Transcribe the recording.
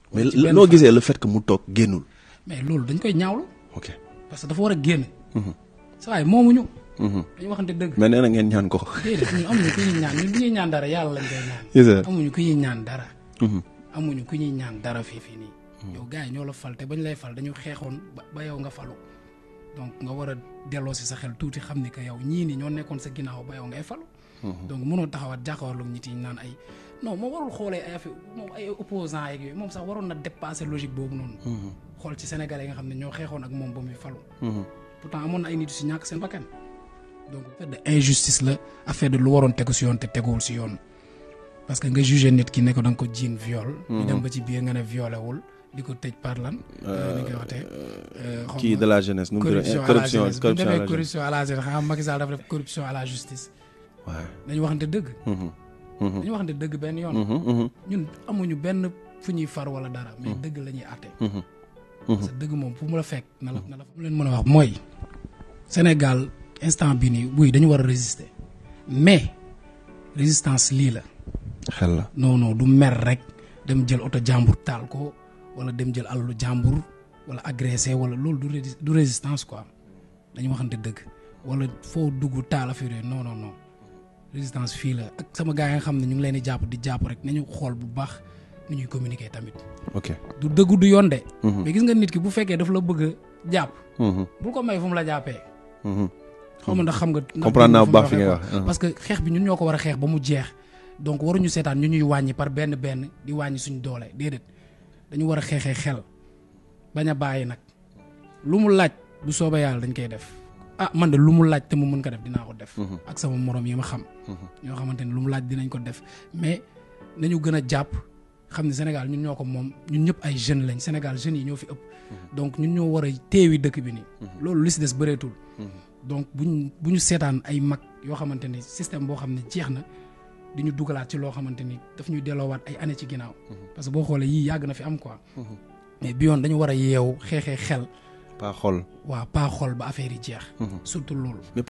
mais ci benn loo fan. gisee le fait que mu toog génnul. mais loolu dañ koy ñaawlu ok. parce que dafa war a génn sa waay moomuñu dañu waxante dëgg mais nee na ngeen ñaan ko. déedéet ñun amuñu ku ñuy ñaan ñun bu ñuy ñaan dara yàlla lañ koy ñaan Yes, sir. amuñu ku ñuy ñaan dara amuñu ku ñuy ñaan dara fii fii nii yow gars yi ñoo la fal te bañ lay fal dañu xeexoon ba ba yow nga falu donc nga war a delloo si sa xel tuuti xam ni que yow ñii ni ñoo nekkoon sa ginnaaw ba yow ngay falu donc mënoo taxawaat jàkkaarloog ñi yi naan ay non moom warul xoolee ay affaire moom ay opposants yeeg yooyu moom sax waroon na dépasser logique boobu noonu xool ci sénégalais yi nga xam ne ñoo xeexoon ak moom ba muy falu pourtant amoon na ay nit yu si ñàkk seen bakkan donc affaire de injustice la affaire de lu waroon tegu si yoon te teguwul si yoon parce que nga jugé nit ki ne ko da nga ko jiin viol ñu dem ba ci biir nga ne violé wul di ko tëj par lan ni koy waxtee xaw kii ma de la jeunesse nu mu tudd corruption à la corruption jeunesse bu ñu corruption à la jeunesse. defee corruption à la jeunesse xam nga Macky Sall dafa def corruption à la justice waaw. dañu waxante dëgg Mhm. Mhm. dañu waxante dëgg benn yoon Mhm. Mhm. ñun amuñu benn fu ñuy far wala dara mais dëgg la ñuy àtte Mhm. parce que dëgg moom fu mu la fekk na la na la mu leen mën a wax mooy Sénégal instant bi nii buy dañu war a résister mais résistance lii la xel la. non non du mer rek dem jël oto jàmbur taal ko wala dem jël alalu jàmbur wala agressé wala loolu du rési- du résistance quoi dañu waxante dëgg wala foo dugg taal affaire yooyu non non non résistance fii la ak sama gars yi nga xam ne ñu ngi leen di jàpp di jàpp rek nañu xool bu baax nu ñuy communiquer tamit ok. du dëggu du yoon de. Mhm. mais gis nga nit ki bu fekkee daf la bëgg a jàpp Mhm. bul ko may fu mu la jàppee Mhm. xaw ma ndax xam nga. ndax comprendre naa dégg bu nga baax fu fi may ngay waxee wax. quoi. parce que xeex bi ñun ñoo ko war a xeex ba mu jeex donc waruñu seetaan ñu ñuy wàññi par benn benn di wàññi suñ doole déedéet dañu war a xeexee xel bañ a bàyyi nag lu mu laaj bu soobee yàlla dañ koy def ah man de lu mu laaj te mu mën ko def dinaa ko def. ak sama morom yi ma xam. ñoo xamante ne lu mu laaj dinañ ko def mais nañu gën a jàpp xam ne Sénégal ñun ñoo ko moom ñun ñëpp ay jeunes lañ Sénégal jeunes yi ñoo fi ëpp. donc ñun ñoo war a teewi dëkk bi nii. loolu li si des bëreetul. donc buñ bu ñu seetaan ay mag yoo xamante ni système boo xam ne jeex na di ñu dugalaat ci loo xamante ni daf ñuy delloowaat ay années ci ginnaaw. parce que boo xoolee yii yàgg na fi am quoi. mais bi yoon dañu war a yeewu xeexee xel pas xol. waa pas xol ba affaire yi jeex. surtout loolu.